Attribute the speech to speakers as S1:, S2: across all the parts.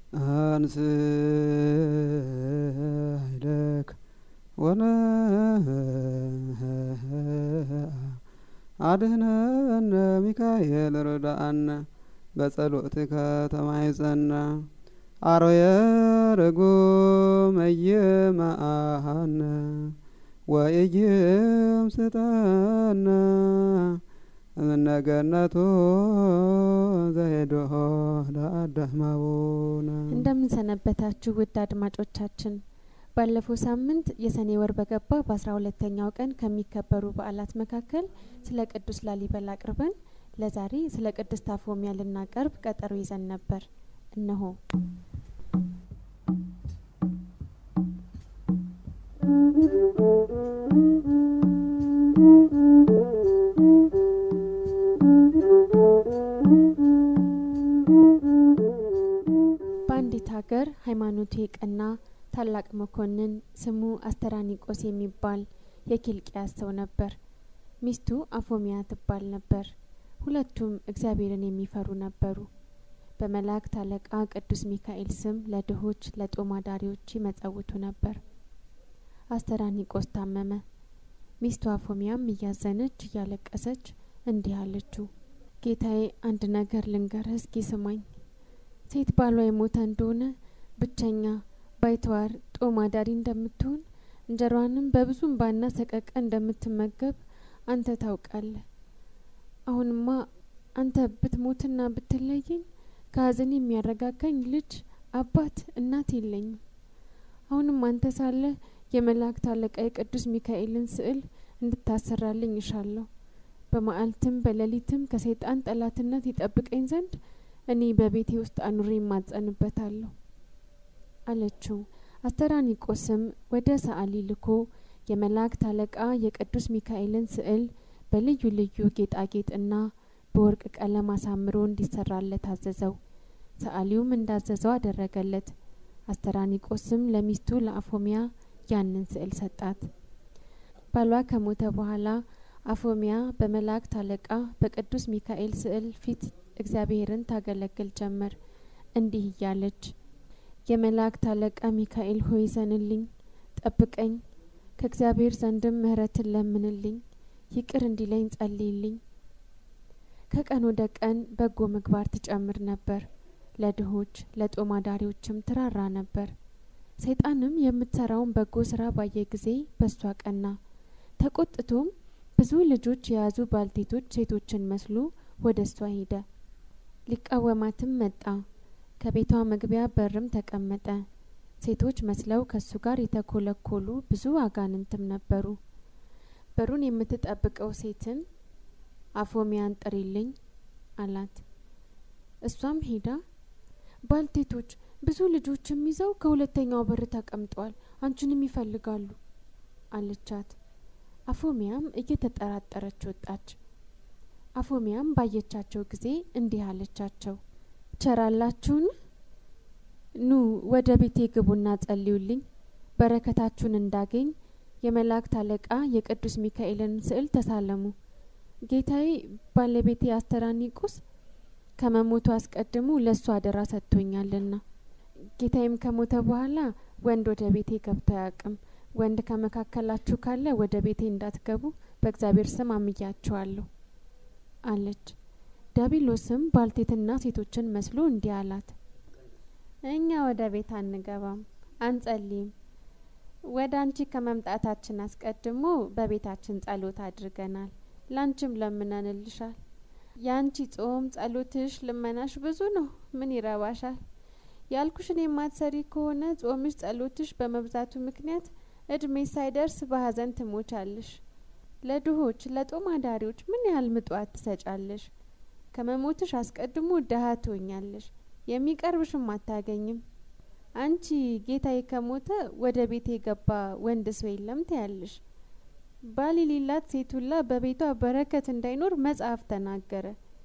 S1: አንስ ኃይለከ ወነ አድህነነ ሚካኤል ርዳአነ በጸሎትከ ተማይጸነ አሮየ ርጉም እይመአሃነ ወኢይም ስጠነ እምነገነቱ ዘይድሆ ለአዳማቡነ
S2: እንደምን ሰነበታችሁ ውድ አድማጮቻችን። ባለፈው ሳምንት የሰኔ ወር በገባ በአስራ ሁለተኛው ቀን ከሚከበሩ በዓላት መካከል ስለ ቅዱስ ላሊበላ አቅርበን ለዛሬ ስለ ቅድስት አፎሚያ ልናቀርብ ቀጠሮ ይዘን ነበር። እነሆ በአንዲት ሀገር ሃይማኖቱ የቀና ታላቅ መኮንን ስሙ አስተራኒቆስ የሚባል የኪልቅያስ ሰው ነበር። ሚስቱ አፎሚያ ትባል ነበር። ሁለቱም እግዚአብሔርን የሚፈሩ ነበሩ። በመላእክት አለቃ ቅዱስ ሚካኤል ስም ለድሆች ለጦም አዳሪዎች ይመጸውቱ ነበር። አስተራኒቆስ ታመመ። ሚስቱ አፎሚያም እያዘነች እያለቀሰች እንዲህ አለችው፣ ጌታዬ አንድ ነገር ልንገርህ፣ እስኪ ስማኝ። ሴት ባሏ የሞተ እንደሆነ ብቸኛ ባይተዋር ጦም አዳሪ እንደምትሆን እንጀሯንም በብዙ እንባና ሰቀቀን እንደምትመገብ አንተ ታውቃለህ። አሁንማ አንተ ብትሞትና ብትለየኝ ከሀዘን የሚያረጋጋኝ ልጅ፣ አባት፣ እናት የለኝም። አሁንም አንተ ሳለህ የመላእክት አለቃ የቅዱስ ሚካኤልን ስዕል እንድታሰራልኝ እሻለሁ። በመዓልትም በሌሊትም ከሰይጣን ጠላትነት ይጠብቀኝ ዘንድ እኔ በቤቴ ውስጥ አኑሬ ይማጸንበታለሁ አለችው። አስተራኒቆስም ወደ ሰዓሊ ልኮ የመላእክት አለቃ የቅዱስ ሚካኤልን ስዕል በልዩ ልዩ ጌጣጌጥና በወርቅ ቀለም አሳምሮ እንዲሰራለት አዘዘው። ሰዓሊውም እንዳዘዘው አደረገለት። አስተራኒቆስም ለሚስቱ ለአፎሚያ ያንን ስዕል ሰጣት። ባሏ ከሞተ በኋላ አፎሚያ በመላእክት አለቃ በቅዱስ ሚካኤል ስዕል ፊት እግዚአብሔርን ታገለግል ጀመር። እንዲህ እያለች የመላእክት አለቃ ሚካኤል ሆይ ዘንልኝ፣ ጠብቀኝ፣ ከእግዚአብሔር ዘንድም ምሕረትን ለምንልኝ፣ ይቅር እንዲለኝ ጸልይልኝ። ከቀን ወደ ቀን በጎ ምግባር ትጨምር ነበር። ለድሆች ለጦም አዳሪዎችም ትራራ ነበር። ሰይጣንም የምትሰራውን በጎ ስራ ባየ ጊዜ በሷ ቀና። ተቆጥቶም ብዙ ልጆች የያዙ ባልቴቶች ሴቶችን መስሎ ወደ እሷ ሄደ። ሊቃወማትም መጣ። ከቤቷ መግቢያ በርም ተቀመጠ። ሴቶች መስለው ከሱ ጋር የተኮለኮሉ ብዙ አጋንንትም ነበሩ። በሩን የምትጠብቀው ሴትን አፎሚያን ጥሪልኝ አላት። እሷም ሄዳ ባልቴቶች ብዙ ልጆችም ይዘው ከሁለተኛው በር ተቀምጠዋል፣ አንቺንም ይፈልጋሉ አለቻት። አፎሚያም እየተጠራጠረች ወጣች። አፎሚያም ባየቻቸው ጊዜ እንዲህ አለቻቸው፣ ቸራላችሁን? ኑ ወደ ቤቴ ግቡና ጸልዩልኝ፣ በረከታችሁን እንዳገኝ የመላእክት አለቃ የቅዱስ ሚካኤልን ስዕል ተሳለሙ። ጌታዬ ባለቤቴ አስተራኒቆስ ከመሞቱ አስቀድሞ ለእሱ አደራ ሰጥቶኛልና ጌታዬም ከሞተ በኋላ ወንድ ወደ ቤቴ ገብቶ አያውቅም። ወንድ ከመካከላችሁ ካለ ወደ ቤቴ እንዳትገቡ በእግዚአብሔር ስም አምያችኋለሁ አለች። ዳቢሎስም ባልቴትና ሴቶችን መስሎ እንዲህ አላት፣ እኛ ወደ ቤት አንገባም፣ አንጸልይም። ወደ አንቺ ከመምጣታችን አስቀድሞ በቤታችን ጸሎት አድርገናል፣ ላንቺም ለምነንልሻል። የአንቺ ጾም፣ ጸሎትሽ፣ ልመናሽ ብዙ ነው። ምን ይረባሻል? ያልኩሽን የማትሰሪ ከሆነ ጾምሽ፣ ጸሎትሽ በመብዛቱ ምክንያት እድሜ ሳይደርስ በሀዘን ትሞቻለሽ። ለድሆች ለጦም አዳሪዎች ምን ያህል ምጽዋት ትሰጫለሽ? ከመሞትሽ አስቀድሞ ድሀ ትሆኛለሽ፣ የሚቀርብሽም አታገኝም። አንቺ ጌታዬ ከሞተ ወደ ቤት የገባ ወንድ ሰው የለም ትያለሽ። ባል የሌላት ሴት ሁላ በቤቷ በረከት እንዳይኖር መጽሐፍ ተናገረ።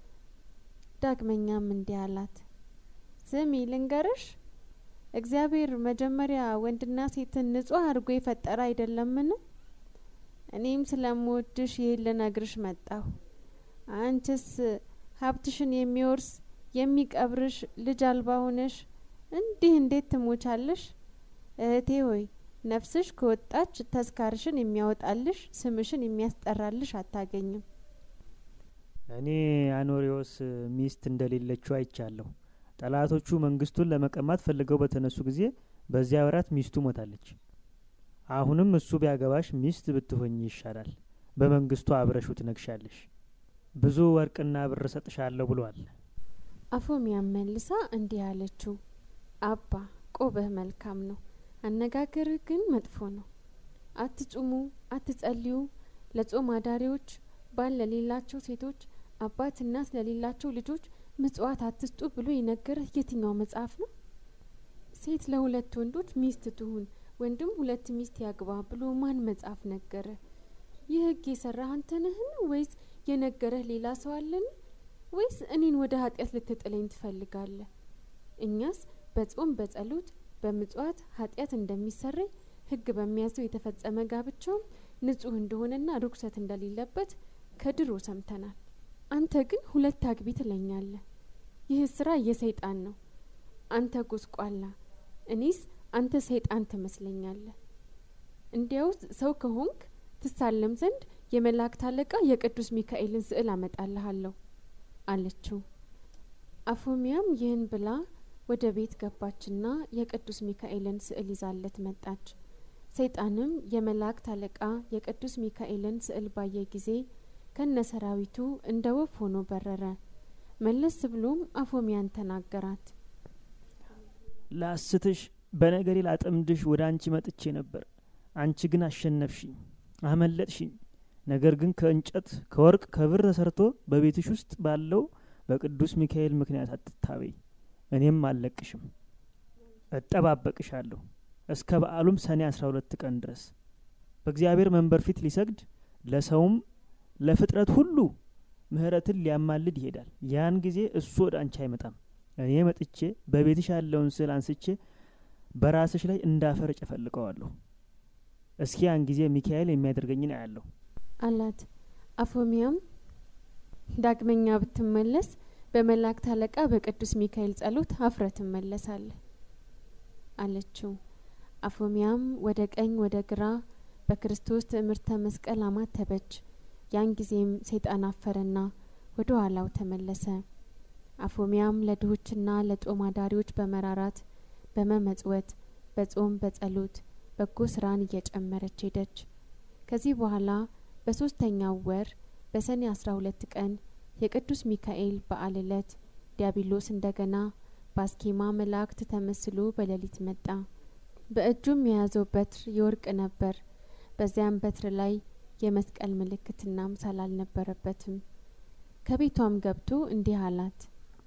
S2: ዳግመኛም እንዲህ አላት፣ ስሚ ልንገርሽ፣ እግዚአብሔር መጀመሪያ ወንድና ሴትን ንጹሕ አድርጎ የፈጠረ አይደለምን? እኔም ስለምወድሽ ይህን ልነግርሽ መጣሁ። አንቺስ ሀብትሽን የሚወርስ የሚቀብርሽ ልጅ አልባ ሆነሽ እንዲህ እንዴት ትሞቻለሽ? እህቴ ሆይ ነፍስሽ ከወጣች ተስካርሽን የሚያወጣልሽ ስምሽን የሚያስጠራልሽ አታገኝም።
S3: እኔ አኖሪዎስ ሚስት እንደሌለችው አይቻለሁ። ጠላቶቹ መንግስቱን ለመቀማት ፈልገው በተነሱ ጊዜ በዚያ ወራት ሚስቱ ሞታለች። አሁንም እሱ ቢያገባሽ ሚስት ብትሆኝ ይሻላል። በመንግስቱ አብረሹ ትነግሻለሽ። ብዙ ወርቅና ብር እሰጥሻለሁ ብሏል።
S2: አፎሚያም መልሳ እንዲህ አለችው፣ አባ ቆብህ መልካም ነው፣ አነጋገርህ ግን መጥፎ ነው። አትጹሙ፣ አትጸልዩ፣ ለጾም አዳሪዎች፣ ባል ለሌላቸው ሴቶች፣ አባት እናት ለሌላቸው ልጆች ምጽዋት አትስጡ ብሎ የነገረህ የትኛው መጽሐፍ ነው? ሴት ለሁለት ወንዶች ሚስት ትሁን፣ ወንድም ሁለት ሚስት ያግባ ብሎ ማን መጽሐፍ ነገረ? ይህ ህግ የሰራህ አንተ ነህን? ወይስ የነገረህ ሌላ ሰው አለን? ወይስ እኔን ወደ ኃጢአት ልትጥለኝ ትፈልጋለህ? እኛስ በጾም በጸሎት በምጽዋት ኃጢአት እንደሚሰረይ ህግ በሚያዘው የተፈጸመ ጋብቻውም ንጹህ እንደሆነና ርኩሰት እንደሌለበት ከድሮ ሰምተናል። አንተ ግን ሁለት አግቢ ትለኛለህ። ይህ ስራ የሰይጣን ነው። አንተ ጎስቋላ፣ እኔስ አንተ ሰይጣን ትመስለኛለህ። እንዲያውስ ሰው ከሆንክ ትሳለም ዘንድ የመላእክት አለቃ የቅዱስ ሚካኤልን ስዕል አመጣልሃለሁ አለችው። አፎሚያም ይህን ብላ ወደ ቤት ገባችና የቅዱስ ሚካኤልን ስዕል ይዛለት መጣች። ሰይጣንም የመላእክት አለቃ የቅዱስ ሚካኤልን ስዕል ባየ ጊዜ ከነ ሰራዊቱ እንደ ወፍ ሆኖ በረረ። መለስ ብሎም አፎሚያን ተናገራት።
S3: ላስትሽ በነገሬ ላጠምድሽ ወደ አንቺ መጥቼ ነበር። አንቺ ግን አሸነፍሽኝ፣ አመለጥሽኝ። ነገር ግን ከእንጨት ከወርቅ ከብር ተሰርቶ በቤትሽ ውስጥ ባለው በቅዱስ ሚካኤል ምክንያት አትታበይ። እኔም አልለቅሽም፣ እጠባበቅሻለሁ እስከ በዓሉም ሰኔ አስራ ሁለት ቀን ድረስ በእግዚአብሔር መንበር ፊት ሊሰግድ ለሰውም ለፍጥረት ሁሉ ምሕረትን ሊያማልድ ይሄዳል። ያን ጊዜ እሱ ወደ አንቺ አይመጣም። እኔ መጥቼ በቤትሽ ያለውን ስዕል አንስቼ በራስሽ ላይ እንዳፈር እጨፈልቀዋለሁ። እስኪ ያን ጊዜ ሚካኤል የሚያደርገኝን አያለሁ
S2: አላት። አፎሚያም ዳግመኛ ብትመለስ በመላእክት አለቃ በቅዱስ ሚካኤል ጸሎት አፍረ ትመለሳለህ አለችው። አፎሚያም ወደ ቀኝ ወደ ግራ በክርስቶስ ትምህርተ መስቀል አማተበች። ያን ጊዜም ሰይጣን አፈረና ወደ ኋላው ተመለሰ። አፎሚያም ለድሆችና ለጦም አዳሪዎች በመራራት በመመጽወት በጾም በጸሎት በጎ ስራን እየጨመረች ሄደች። ከዚህ በኋላ በሶስተኛው ወር በሰኔ አስራ ሁለት ቀን የቅዱስ ሚካኤል በዓል ዕለት ዲያብሎስ እንደገና በአስኬማ መላእክት ተመስሎ በሌሊት መጣ። በእጁም የያዘው በትር የወርቅ ነበር። በዚያም በትር ላይ የመስቀል ምልክትና ምሳል አልነበረበትም። ከቤቷም ገብቶ እንዲህ አላት።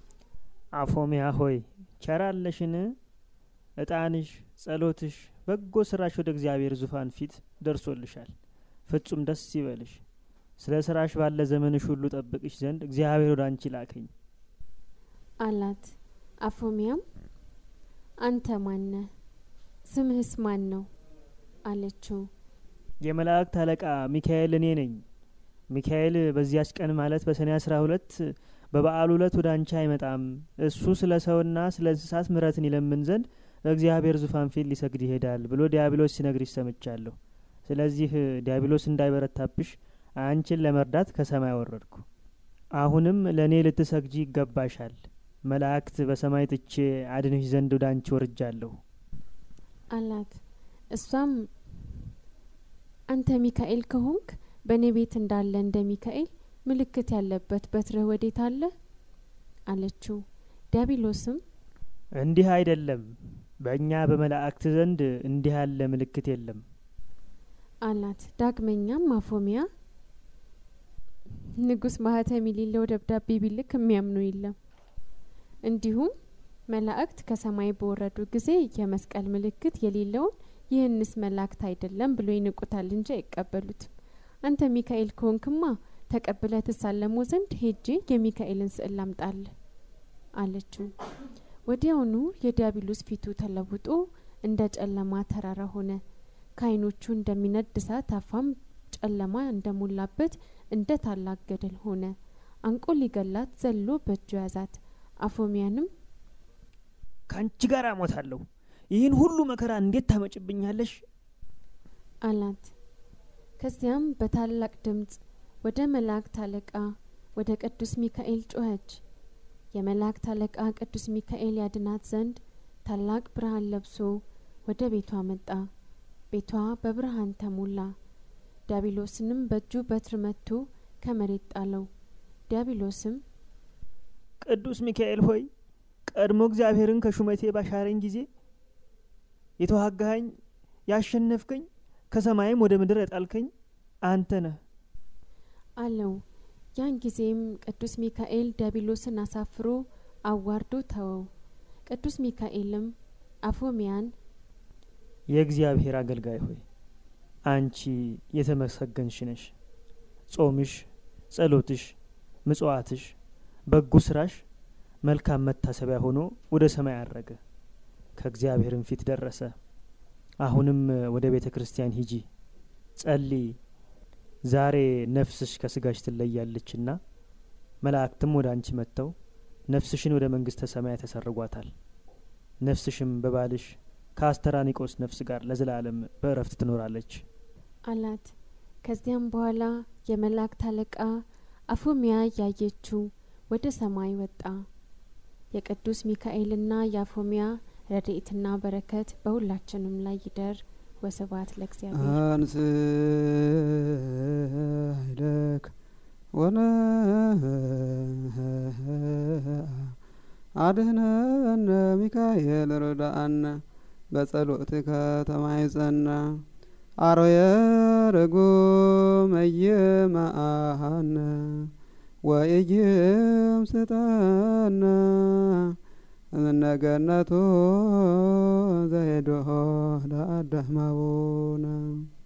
S3: አፎሚያ ሆይ ቸራለሽን? እጣንሽ፣ ጸሎትሽ፣ በጎ ስራሽ ወደ እግዚአብሔር ዙፋን ፊት ደርሶልሻል። ፍጹም ደስ ይበልሽ። ስለ ስራሽ ባለ ዘመንሽ ሁሉ ጠብቅሽ ዘንድ እግዚአብሔር ወደ አንቺ ላከኝ
S2: አላት። አፎሚያም አንተ ማነህ? ስምህስ ማን ነው? አለችው።
S3: የመላእክት አለቃ ሚካኤል እኔ ነኝ። ሚካኤል በዚያች ቀን ማለት በሰኔ አስራ ሁለት በበዓሉ ዕለት ወደ አንቺ አይመጣም። እሱ ስለ ሰውና ስለ እንስሳት ምሕረትን ይለምን ዘንድ በእግዚአብሔር ዙፋን ፊት ሊሰግድ ይሄዳል ብሎ ዲያብሎስ ሲነግርሽ ሰምቻለሁ። ስለዚህ ዲያብሎስ እንዳይበረታብሽ አንቺን ለመርዳት ከሰማይ ወረድኩ። አሁንም ለእኔ ልትሰግጂ ይገባሻል። መላእክት በሰማይ ትቼ አድንሽ ዘንድ ወደ አንቺ ወርጃለሁ
S2: አላት። እሷም አንተ ሚካኤል ከሆንክ በእኔ ቤት እንዳለ እንደ ሚካኤል ምልክት ያለበት በትርህ ወዴት አለ? አለችው። ዲያብሎስም
S3: እንዲህ አይደለም፣ በእኛ በመላእክት ዘንድ እንዲህ ያለ ምልክት የለም
S2: አላት። ዳግመኛም አፎሚያ ንጉሥ ማህተም የሌለው ደብዳቤ ቢልክ የሚያምኑ የለም። እንዲሁም መላእክት ከሰማይ በወረዱ ጊዜ የመስቀል ምልክት የሌለውን ይህንስ መላእክት አይደለም ብሎ ይንቁታል እንጂ አይቀበሉትም። አንተ ሚካኤል ከሆንክማ ተቀብለ ትሳለሞ ዘንድ ሄጄ የሚካኤልን ስዕል ላምጣልህ አለችው። ወዲያውኑ የዲያብሎስ ፊቱ ተለውጦ እንደ ጨለማ ተራራ ሆነ። ከዓይኖቹ እንደሚነድ እሳት አፋም ጨለማ እንደሞላበት እንደ ታላቅ ገደል ሆነ። አንቆ ሊገላት ዘሎ በእጁ ያዛት። አፎሚያንም
S3: ከአንቺ ጋር አሞታለሁ። ይህን ሁሉ መከራ እንዴት ታመጭብኛለሽ?
S2: አላት። ከዚያም በታላቅ ድምፅ ወደ መላእክት አለቃ ወደ ቅዱስ ሚካኤል ጮኸች። የመላእክት አለቃ ቅዱስ ሚካኤል ያድናት ዘንድ ታላቅ ብርሃን ለብሶ ወደ ቤቷ መጣ። ቤቷ በብርሃን ተሞላ። ዲያብሎስንም በእጁ በትር መትቶ ከመሬት ጣለው። ዲያብሎስም
S3: ቅዱስ ሚካኤል ሆይ ቀድሞ እግዚአብሔርን ከሹመቴ ባሻረኝ ጊዜ የተዋጋኸኝ ያሸነፍከኝ ከሰማይም ወደ ምድር የጣልከኝ አንተ ነህ
S2: አለው። ያን ጊዜም ቅዱስ ሚካኤል ዲያብሎስን አሳፍሮ አዋርዶ ተወው። ቅዱስ ሚካኤልም አፎሚያን
S3: የእግዚአብሔር አገልጋይ ሆይ አንቺ የተመሰገንሽ ነሽ። ጾምሽ፣ ጸሎትሽ፣ ምጽዋትሽ፣ በጎ ስራሽ መልካም መታሰቢያ ሆኖ ወደ ሰማይ አረገ፣ ከእግዚአብሔርም ፊት ደረሰ። አሁንም ወደ ቤተ ክርስቲያን ሂጂ፣ ጸልይ። ዛሬ ነፍስሽ ከስጋሽ ትለያለችና መላእክትም ወደ አንቺ መጥተው ነፍስሽን ወደ መንግስተ ሰማይ ተሰርጓታል። ነፍስሽም በባልሽ ከአስተራኒቆስ ነፍስ ጋር ለዘላለም በእረፍት ትኖራለች
S2: አላት። ከዚያም በኋላ የመላእክት አለቃ አፎሚያ ያየችው ወደ ሰማይ ወጣ። የቅዱስ ሚካኤልና የአፎሚያ ረድኤትና በረከት በሁላችንም ላይ ይደር። ወስብሐት ለእግዚአብሔር።
S1: አንስ ኃይለክ ወነ አድህነነ ሚካኤል ርዳአነ በጸሎትከ ተማይጸነ አሮየ ርጉም እይመአሃነ ወኢይም ስጠነ እምነገነቱ ዘሄዶ ለአዳማቡነ